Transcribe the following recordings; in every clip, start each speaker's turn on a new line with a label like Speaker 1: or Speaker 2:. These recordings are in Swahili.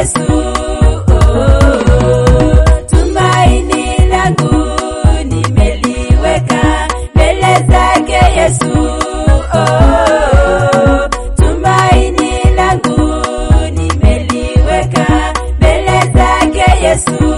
Speaker 1: Yesu. Tumaini langu nimeliweka mbele zake Yesu. Tumaini langu nimeliweka mbele zake Yesu.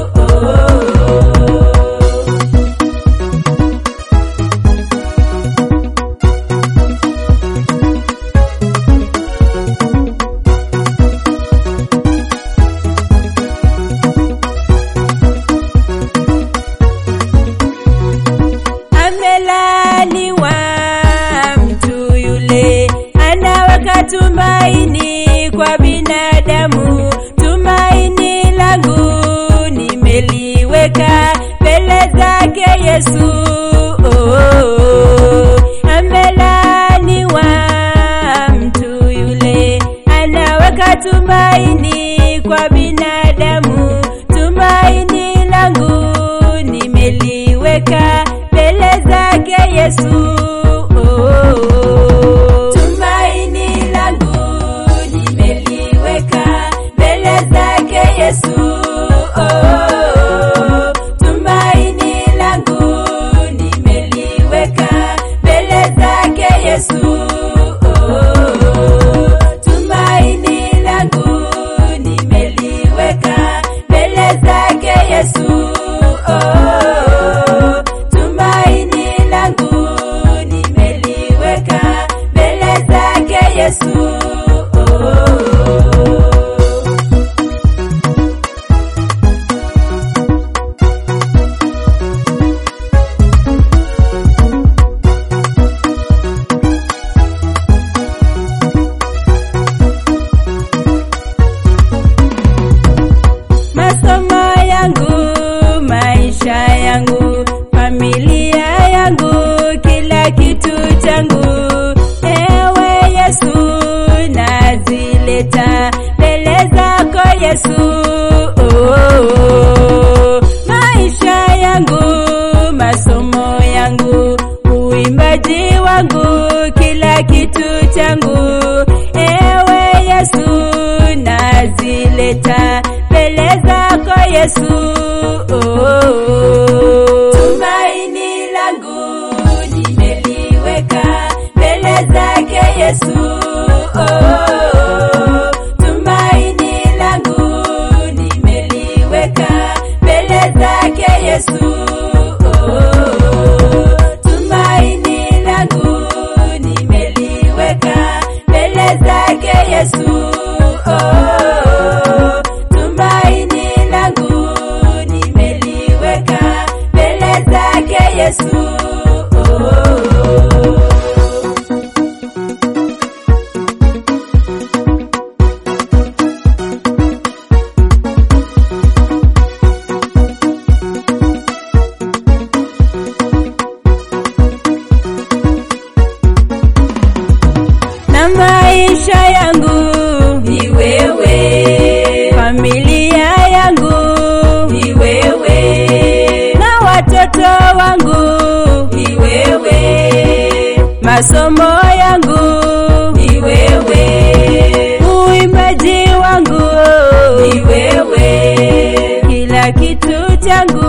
Speaker 1: Amelaniwa mtu yule anaweka tumaini kwa binadamu. Tumaini langu nimeliweka mbele zake Yesu. Oh, oh, oh. Amelaniwa mtu yule anaweka tumaini kwa binadamu. Tumaini langu nimeliweka mbele zake Yesu. Oh, oh, oh. Tumaini langu nimeliweka mbele zake Yesu. Oh, oh, oh. Tumaini langu nimeliweka mbele zake Yesu. Oh, oh, oh. Tumaini langu nimeliweka mbele zake Yesu. Oh, oh, oh. Tumaini langu nimeliweka mbele zake Yesu. Oh, oh, oh. masomo yangu, maisha yangu, familia yangu, kila kitu changu. Ewe Yesu, nazileta mbele zako Yesu. Oh, oh, oh. Maisha yangu, masomo yangu, uimbaji wangu, kila kitu changu. Ewe Yesu, nazileta mbele zako Yesu. Oh, oh, oh. Tumaini langu nimeliweka mbele zake Yesu. Oh, oh, oh. Tumaini langu nimeliweka mbele zake Yesu. Oh, oh, oh. Tumaini langu nimeliweka mbele zake Yesu. Oh, oh, oh. Tumaini langu nimeliweka mbele zake Yesu. Oh, oh, oh. na maisha yangu ni wewe, familia yangu ni wewe, na watoto wangu ni wewe, masomo yangu ni wewe, uimbaji wangu ni wewe, kila kitu changu